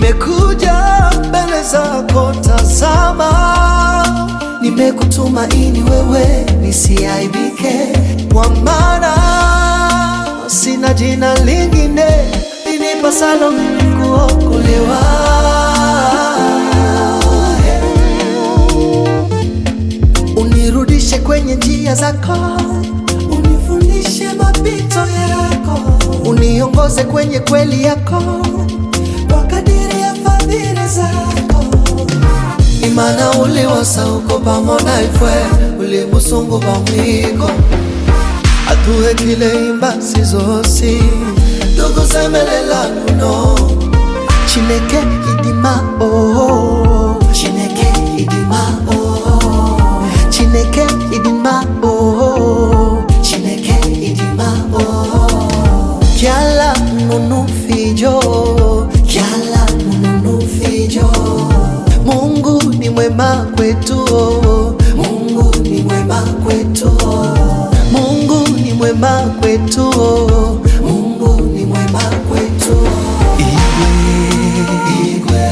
nimekuja mbele zako, tazama, nimekutumaini wewe nisiaibike, kwa maana sina jina lingine linipasalo mimi kuokolewa. Unirudishe kwenye njia zako, unifundishe mapito yako, uniongoze kwenye kweli yako, kwa kadiri ya fadhili zako. Imana uliwosa uko pamoja ifwe ulimusungu pamwiko atuhe kile imbasi zosi tukusemelela luno chineke idima oh chineke idima oh chineke idima oh chineke idima oh kyala nunu fijo kyala nunu fijo Mungu ni mwema kwetu oh. Mungu ni mwema kwetu oh. Mungu ni mwema kwetu oh. Mungu ni mwema kwetu oh. Igwe Igwe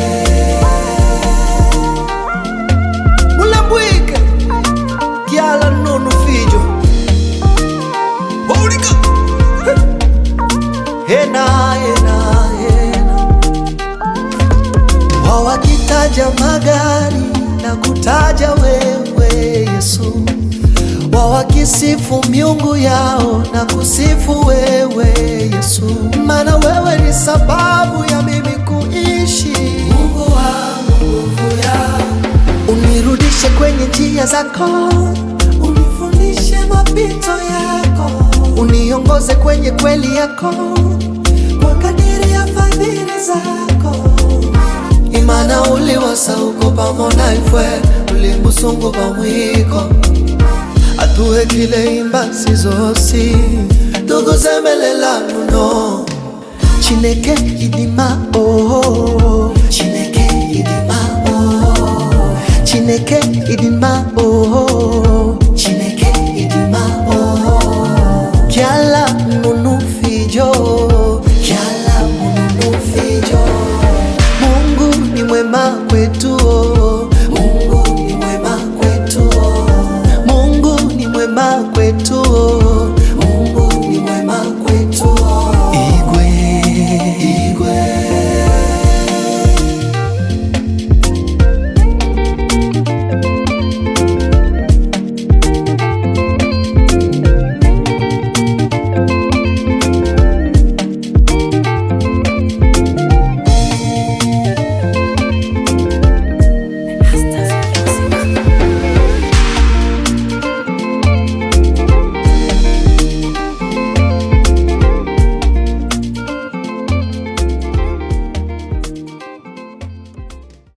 Mulambwike Kyala nunu fijo Baulika Hena hena hena wao wakitaja magari na kutaja wewe Yesu, wao wakisifu miungu yao na kusifu wewe Yesu, maana wewe ni sababu ya mimi kuishi. Mungu wangu, nguvu yangu, unirudishe kwenye njia zako, unifundishe mapito yako, uniongoze kwenye kweli yako, kwa kadiri ya fadhili zako imana uliwosa uko pamoja ifwe ulimusungu pamwiko atuhe kile imbasi zosi tukusemelela luno chineke idima oh chineke idima oh chineke idima oh